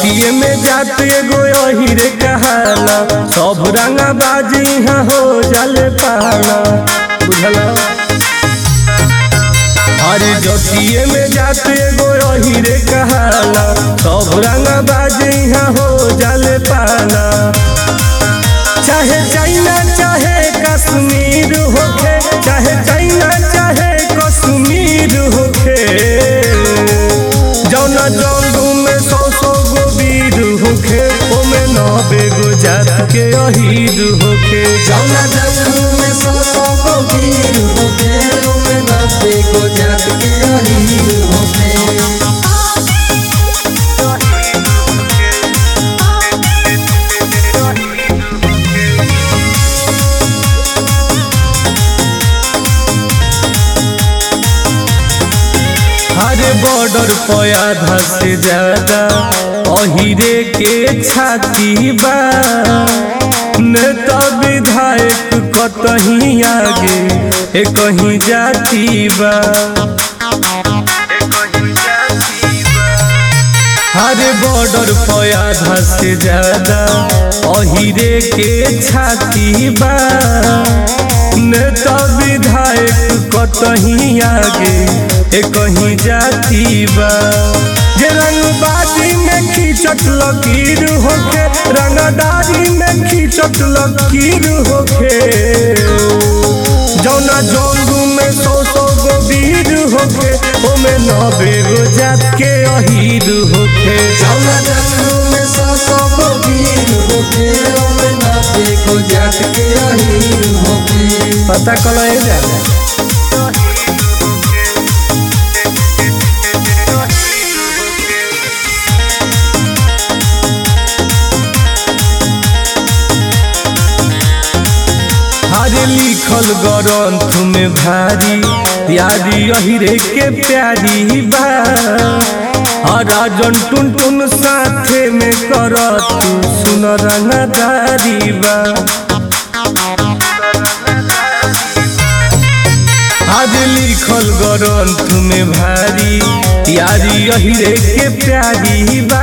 जतिये में जात एगो अहिरे कहाला सब रंगा बाजी यहाँ हो जाले पाला बुझला अरे जतिये में जात एगो अहिरे कहाला सब रंगा बाजी यहाँ हो जाले पाला चाहे चाइना चाहे कश्मीर होखे चाहे चाइना चाहे कश्मीर होखे जौना जंगू में सौ सौ गो वीर होखे ओमे नबे गो जात के अहीर होखे जौना जंगल में सौ सौ गो वीर होखे ओमे नब्बे गो जात के अहीर होखे हर बॉर्डर पर आधा से ज्यादा अहिरे के छाती बा नेता विधायक कतही आगे ए कहीं जाती बा हर बॉर्डर पर आधा से ज्यादा अहिरे के छाती बा नेता विधायक कतही आगे ए कहीं जाती बा जे रंगबाजी में खींचत लकीर होके रंगदारी में खींचत लकीर होके जौना जंगू में सौ सौ गो वीर होके ओमे नबे गो जात के अहीर होके जौना जंगल में सौ सौ गो वीर होखे ओमे नब्बे गो जात के अहीर होखे पता कल जा हरे लिखल ग्रंथ में भारी यारी अहिरे के प्यारी बा राजन टुन टुन साथे में करत सुन रंगदारी बा आज लिखल ग्रंथ में भारी यारी अहिरे के प्यारी बा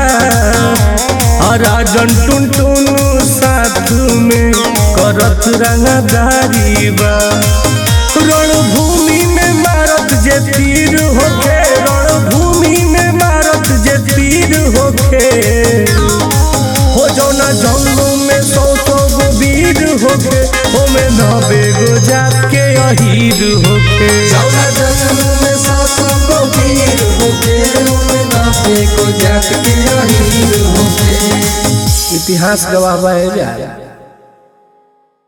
राजन टुन टुन साथ में करत रंगदारी बा रणभूमि में मारत जे तीर होखे रणभूमि में मारत जे तीर होखे हो जौना जंगल में सौ सौ गो वीर होखे ओमे नबे गो जात के अहीर होखे जौना जंगल में सौ सौ गो वीर होखे ओमे नब्बे गो जात के अहीर होखे इतिहास गवाह बा जा